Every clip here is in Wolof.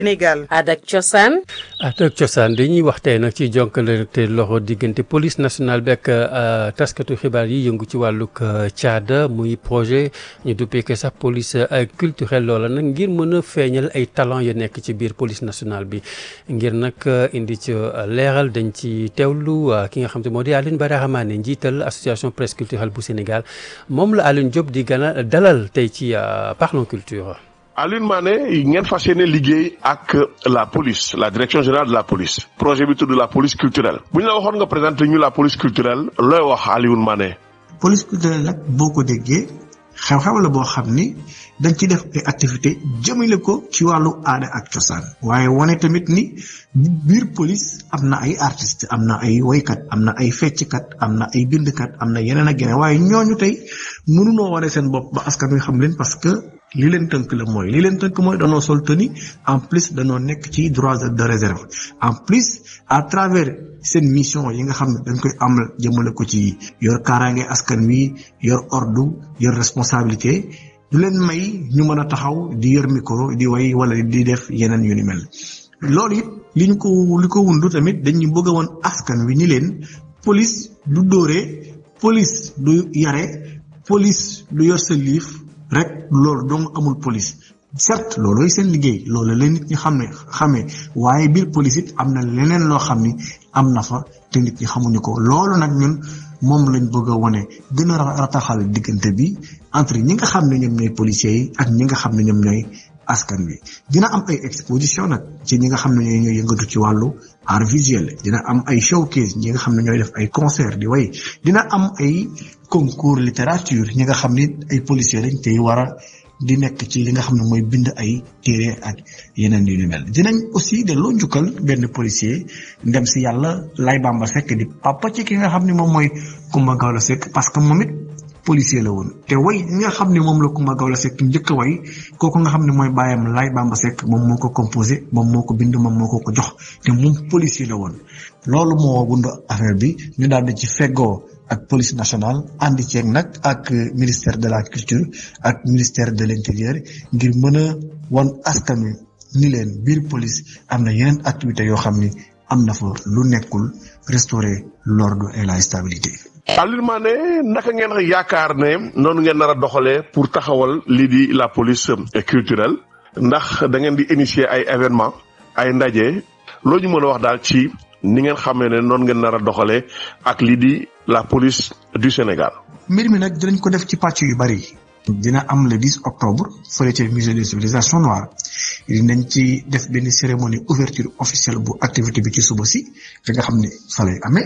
Sénégal. Aada ak cosaan. Aada ak cosaan dañuy wax tey nag ci jokkalante loxo diggante police nationale bi ak taskatu xibaar yi yëngu ci wàllug caada muy projet ñu duppee ko sax police culturelle loola nag ngir mën a feeñal ay talent yu nekk ci biir police nationale bi ngir nag indi ci leeral dañ ci teewlu ki nga xam te moo di Alioune Badara Mané njiital association presse culturelle bu Sénégal moom la Alioune Diop di gën a dalal tey ci Parlons Culture. Alioune Mané ngeen fas yéene liggéey ak la police la direction générale de la police projet bi tudd la police culturelle bu ñu la waxoon nga présenté ñu la police culturelle looy wax Alioune Mané. police culturelle nag boo ko déggee xew-xew la boo xam ni dañ ci def ay activité jëmale ko ci wàllu aada ak cosaan waaye wane tamit ni biir police am na ay artistes am na ay woykat am na ay fecckat am na ay bindkat am na yeneen ak yeneen waaye ñooñu tey mënunoo wane seen bopp ba askan wi xam leen parce que li leen tënk la mooy li leen tënk mooy danoo sol tenue en plus danoo nekk ci droit de réserve en plus à travers seen mission yi nga xam ne dañ koy amal jëmale ko ci yor kaaraange askan wi yor ordre yor responsabilité du leen may ñu mën a taxaw di yor micro di way wala di def yeneen yu ni mel loolu it li ñu ko li ko wundu tamit dañu bëgg a woon askan wi ni leen police du dóore police du yare police du yor sa liif rek loolu dong amul police certes loolooy seen liggéey loolu la nit ñi xam ne xamee waaye biir police it am na leneen loo xam ni am na fa te nit ñi xamuñu ko loolu nag ñun moom lañ bëgg a wane gën a rataxal diggante bi entre ñi nga xam ne ñoom ñooy policiers yi ak ñi nga xam ne ñoom ñooy askan wi dina am ay exposition nag ci ñi nga xam ne ñooy ñooy yëngatu ci wàllu art visuel dina am ay showcase ñi nga xam ne ñooy def ay concert di way dina am ay concours littérature ñi nga xam ni ay policiers lañ tey war a di nekk ci li nga xam ne mooy bind ay téere ak yeneen yu ni mel dinañ aussi delloo njukkal benn policier ndem si yàlla lay bamba sekk di papa ci ki nga xam ne moom mooy Kumba Gawlo Sekk parce que moom it policier la woon te way ñi nga xam ne moom la Kumba Gawlo Sekk njëkk a way kooku nga xam ne mooy bàyyam lay bamba sekk moom moo ko composé moom moo ko bind moom moo ko ko jox te moom policier la woon loolu moo wund affaire bi ñu daal di ci feggoo ak police nationale àndi ceeg nag ak ministère de la culture ak ministère de l'intérieur ngir mën a wan askan wi ni leen biir police am na yeneen activités yoo xam ni am na fa lu nekkul restaurer l'ordre et la stabilité. Alioune Mané naka ngeen yaakaar ne noonu ngeen nar a doxalee pour taxawal lii di la police culturelle ndax da ngeen di initier ay événements ay ndaje loo ñu mën a wax daal ci ni ngeen xamee ne noonu ngeen nar a doxalee ak lii di la police du Sénégal. mbir mi nag dinañ ko def ci pàcc yu bari. dina am le 10 octobre fële ca musée des civilisations noires dinañ ci def benn cérémonie ouverture officielle bu activité bi ci suba si fi nga xam ne fa lay amee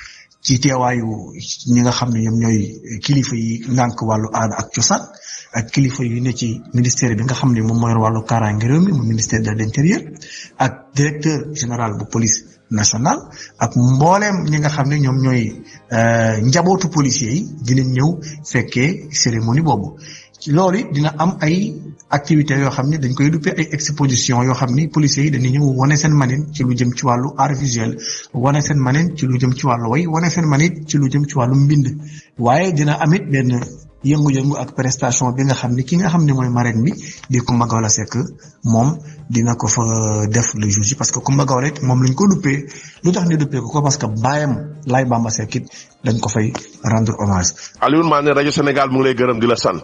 ci teewaayu ñi nga xam ne ñoom ñooy kilifa yi ngànk wàllu aada ak cosaan ak kilifa yi ne ci ministère bi nga xam ne moom mooy wàllu kaaraange réew mi mu ministère de l'intérieur ak directeur général bu police nationale ak mbooleem ñi nga xam ne ñoom ñooy njabootu policiers yi dinañ ñëw fekkee cérémonie boobu loolu dina am ay activités yoo xam ne dañ koy duppee ay exposition yoo xam ni policiers yi dañuy ñëw wane seen manin ci lu jëm ci wàllu art visuel wane seen manin ci lu jëm ci wàllu way wane seen manin ci lu jëm ci wàllu mbind waaye dina amit benn yëngu-yëngu ak prestation bi nga xam ni ki nga xam ne mooy marraine bi di Coumba Gawlo Seck moom dina ko fa def le jour ji parce que Coumba Gawlo it moom lañ ko duppee lu tax ni duppee ko ko parce que baayam Laye Bamba Seck it dañ ko fay rendre hommage. Alioune Mané rajo Sénégal mu ngi lay gërëm di la sant.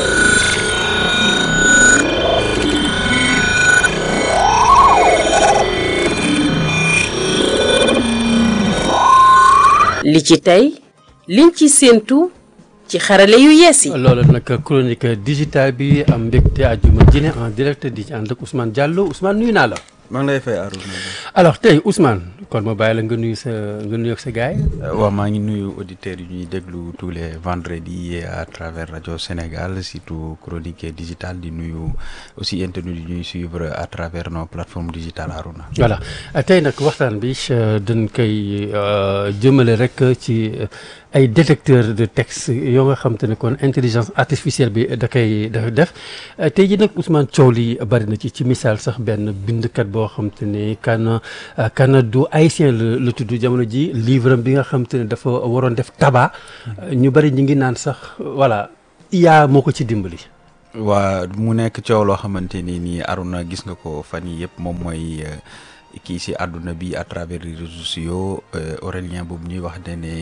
li ci tey liñ ci séentu ci xarale yu yees yi. loolu nag chronique digitale bi am mbégte àjjuma jine en direct di ci ànd ak Ousmane Diallo Ousmane nuyu naa la. maa ngi lay fay Arouna. alors tey Ousmane kon ma bàyyi la nga nuyu sa nga nuyu ak sa gars yi. waaw maa ngi nuyu auditeurs yi ñuy déglu tous les vendredis à travers rajo Sénégal surtout chronique digitale di nuyu aussi internet yi ñuy suivre à travers nos plateformes digitales Arouna. voilà tey nag waxtaan bi dañ koy jëmale rek ci ay détecteur de texte yoo nga xam te ne kon intelligence artificielle bi da koy da def tey ji nag Ousmane coow li bari na ci ci misaal sax benn bindkat boo xam te ne kan kan du haïtien la la tudd jamono ji livre bi nga xam te ne dafa waroon def tabac ñu bari ñu ngi naan sax voilà IA moo ko ci dimbali. waa mu nekk coow loo xamante ni nii Arona gis nga ko fan yi yëpp moom mooy kii si àdduna bi à travers les réseaux sociaux Aurélien boobu ñuy wax ne ne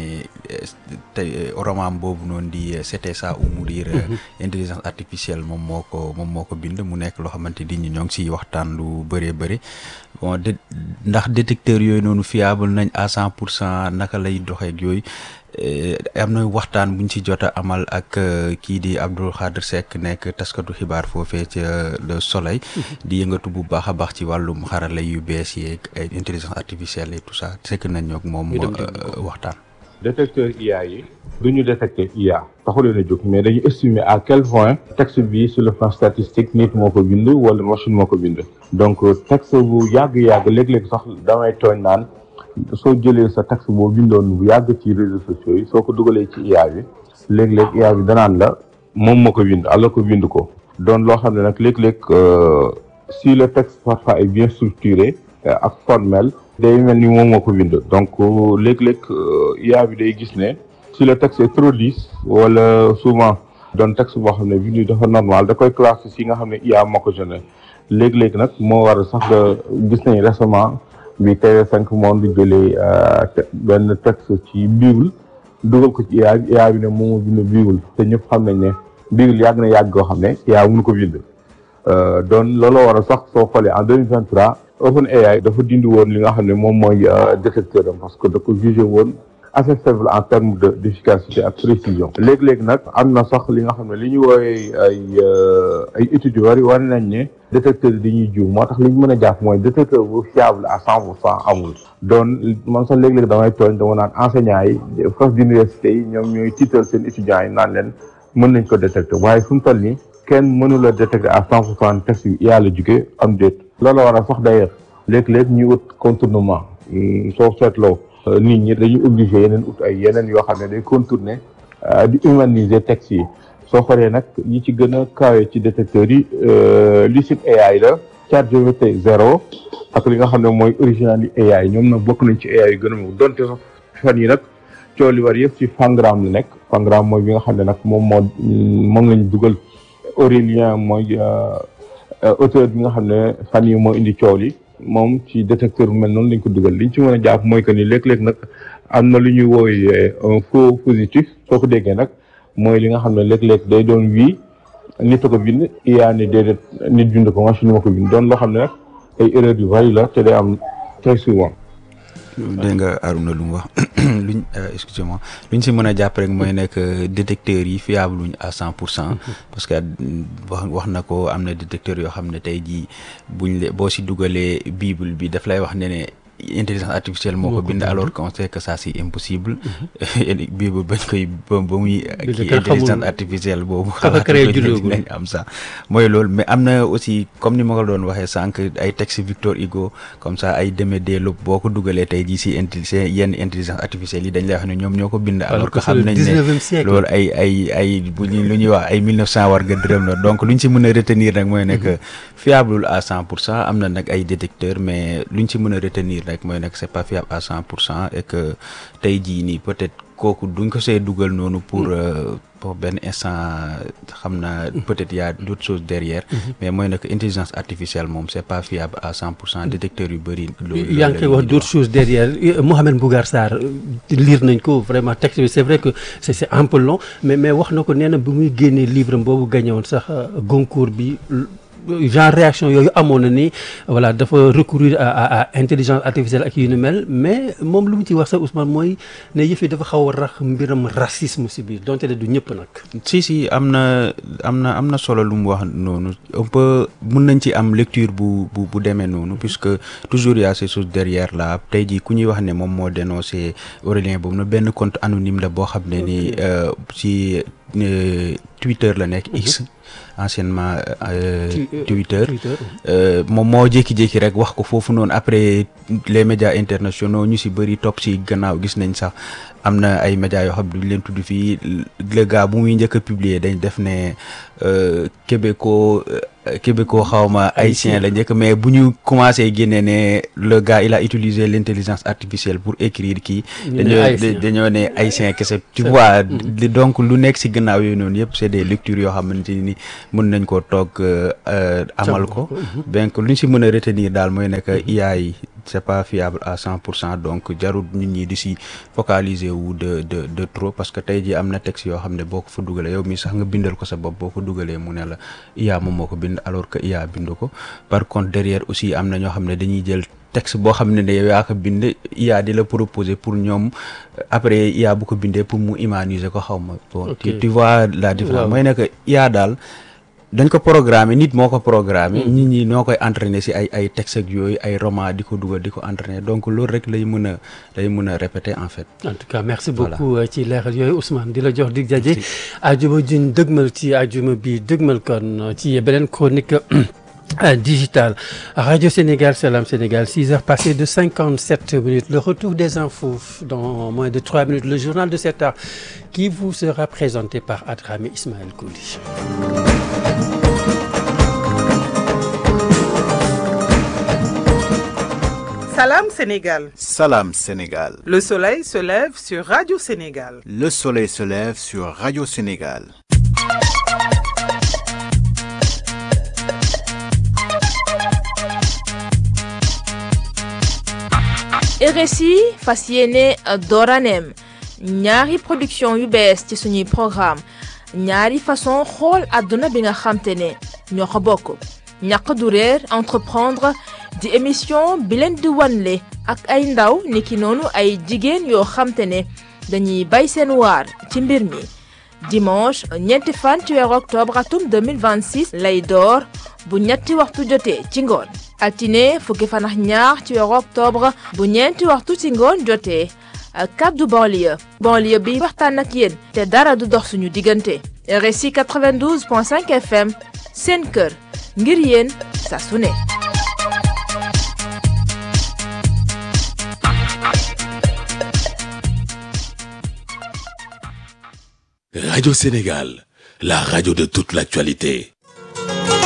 tey roman boobu noonu di c'était ça ou mourir intelligence artificielle moom moo ko moom moo ko bind mu nekk loo xamante ni ñi ñoo ngi siy waxtaan lu bëree bëri bon de ndax détecteur yooyu noonu fiable nañ à cent pour cent naka lay doxeek yooyu am na waxtaan buñ ci jot a amal ak kii di Abdou Khadre Seck nekk taskatu xibaar foofee ca Le Soleil di yëngatu bu baax a baax ci wàllum xarala yu bees yeeg ay intelligence artificielle et tout ça sekk nañ ñoo moom waxtaan détecteur IA yi du ñu détecter IA taxu leen a jóg mais dañu estimer à quel point texte bi sur le plan statistique nit moo ko bind wala machine moo ko bind donc texte bu yàgg-yàgg léeg-léeg sax damay tooñ naan soo jëlee sa texte boo bindoon bu yàgg ci réseaux sociaux yi soo ko dugalee ci IA bi léeg-léeg IA bi danaan la moom moo ko bind alors ko bind ko doon loo xam ne nag léeg-léeg si le texte parfois est bien structuré ak formel day mel ni moom moo ko bind donc léeg-léeg IA bi day gis ne si le texte est trop lisse wala souvent doon texte boo xam ne bindu dafa normal da koy classé si nga xam ne IA moo ko génne léeg-léeg nag moo war a sax gis nañ récemment bi TV5 moom di jëlee benn texte ci bible dugal ko ci IA bi IA bi ne moom moo bind bible te ñëpp xam nañ ne bible yàgg na yàgg goo xam ne IA mënu ko bind doon looloo war a sax soo xoolee en 2023 OpenAI dafa dindi woon li nga xam ne moom mooy détecteur am parce que da ko jugé woon assez faible en termes de d'efficacité ak précision léegi-léegi nag am na sax li nga xam ne li ñu woowee ay ay études yu bari war nañ ne détecteur yi dañuy jiw moo tax li ñu mën a jàpp mooy détecteur bu fiable à cent pour cent amul doon man sax léegi-léegi damay tooñ dama naan enseignants yi fas d'université yi ñoom ñooy tiital seen étudiants yi naan leen mën nañ ko détecter waaye fu mu toll nii kenn mënula détecter à cent pour cent texte yu yàlla jóge am déet loolu war a sax d'ailleurs léeg-léeg ñu ut contournement soo seetloo nit ñi dañuy obligé yeneen ut ay yeneen yoo xam ne day contourner di humaniser texte yi soo xoolee nag yi ci gën a kawe ci détecteurs yi Lucid AI la ChatGPT zéro ak li nga xam ne mooy original yi AI ñoom nag bokk nañ ci AI yu gën a mu donte sax fan yi nag coow li war yëpp ci Fangram la nekk Fangram mooy bi nga xam ne nag moom moo moom lañ dugal Aurélien mooy auteur bi nga xam ne fan yi moo indi coow li moom ci détecteur bu mel noonu lañ ko dugal liñ ci mën a jàpp mooy que ni léeg-léeg nag am na lu ñuy woowee un faux positif soo ko déggee nag mooy li nga xam ne léeg-léeg day doon wii nit a ko bind iyaa ni déedéet nit bind ko machine moo ko bind doon loo xam ne nag ay erreur yu bari la te day am très souvent dégg nga Arouna lu mu wax luñ excusez-moi luñ si mën a jàpp rek mooy nekk détecteurs yi fiable luñ à cent pour cent parce que wax wax na ko am na détecteurs yoo xam ne tey jii buñ le boo si dugalee bible bi daf lay wax ne ne intelligence artificielle moo ko bind alors qu'on sait que ça c'est impossible bible bañ koy ba ba muy kii intelligence artificielle boobu nañ am sax mooy loolu mais am na aussi comme ni ma ko doon waxee sànq ay texte Victor Hugo comme ça ay Démé Deleuve boo ko dugalee tey jii si intelli yenn intelligence artificielle yi dañ lay wax ne ñoom ñoo ko bind alors que xam nañ ne loolu ay ay ay bu lu ñuy wax ay mille neuf cent war nga dërëm la donc lu ñu si mën a retenir nag mooy nekk fiable à cent pour cent am na nag ay détecteurs mais lu ñu si mën a retenir rek mooy nekk c'est pas fiable à cent pour cent et que tey jii nii peut-être kooku duñ ko see dugal noonu pour pour benn instant xam naa peut-être y a d'autres choses derrière mais mooy nag intelligence artificielle moom c'est pas fiable à cent pour cent détecteurs yu bëri loolu yaa ngi koy wax d'autres choses derrière Mohamed Mbougar Sarr lire nañ ko vraiment texte bi c'est vrai que c'est c'est un peu long mais mais wax na ko nee na bi muy génnee livre boobu gagné woon sax Goncourt bi genre réaction yooyu amoon na ni voilà dafa recourir à à intelligence artificielle ak yu ni mel mais moom lu mu ci wax sax Ousmane mooy ne yëf yi dafa xaw a rax mbiram racisme si biir donte ne du ñëpp nag. si si am na am na am na solo lu mu wax noonu on peut mun nañ ci am lecture bu bu bu demee noonu puisque toujours y a ces choses derrière là tey jii ku ñuy wax ne moom moo dénoncé Aurélien boobu na benn compte anonyme la boo xam ne ni ci Twitter la nekk X. anciennement Twitter moom moo jékki-jékki rek wax ko foofu noonu après les médias internationaux ñu si bëri topp si gannaaw gis nañ sax am na ay médias yoo xam duñ leen tudd fii le gars bu muy njëkk a publier dañ def ne québécois québécois xawma haïtien la njëkk mais bu ñu commencé génne ne le gars il a utilisé l'intelligence artificielle pour écrire kii dañoo dañoo ne haïtien kese tu vois donc lu nekk si gannaaw yooyu noonu yëpp c'est des lectures yoo xamante ni mën nañ ko toog amal ko donc lu ñu si mën a retenir daal mooy nekk IA yi c'est pas fiable à cent pour cent donc jarul nit ñi di si focaliser wu de de de trop parce que tey jii am na texte yoo xam ne boo ko fa dugalee yow mii sax nga bindal ko sa bopp boo ko dugalee mu ne la IA moom moo ko bind alors que IA bindu ko par contre derrière aussi am na ñoo xam ne dañuy jël texte boo xam ne ne yow yaa ko bind IA di la proposer pour ñoom après IA bu ko bindee pour mu humaniser ko xaw ma bon tu vois la différence mooy nekk IA daal dañ ko programmer nit moo ko programmer nit ñi ñoo koy entraîner si ay ay texte ak yooyu ay roman di ko dugal di ko entraîner donc loolu rek lay mën a lay mën a répéter en fait en tout cas merci beaucoup ci leeral yooyu Ousmane di la jox dig jaje ajuma juñ dëgmal ci ajuma bi dëgmal kon ci beneen chronique digital Radio Sénégal Salam Sénégal 6 heures passées de 57 minutes le retour des infos dans moins de 3 minutes le journal de 7 heures qui vous sera présenté par Adramé Ismaël Kouli Salam Sénégal. Salam Sénégal. Le soleil se lève sur Radio Sénégal. Le soleil se lève sur Radio Sénégal. RSI fas yéene dooraneem ñaari production yu bees ci suñuy programme ñaari façon xool àdduna bi nga xamte ne ñoo ko bokk ñàq du réer entreprendre di émission bi leen di wanle ak ay ndaw niki noonu ay jigéen yoo xamte ne dañuy bay seen waar ci mbir mi dimanche ñeenti fan ci weeru octobre atum 2026 lay door bu ñetti waxtu jotee ci ngoon altine fukki fan ak ñaar ci weeru octobre bu ñeenti waxtu ci ngoon jotee kaddu banlieue banlieue bi waxtaan ak yéen te dara du dox suñu diggante RSI 92.5 FM seen kër ngir yéen saa su ne Radio Sénégal, la radio de toute l'actualité.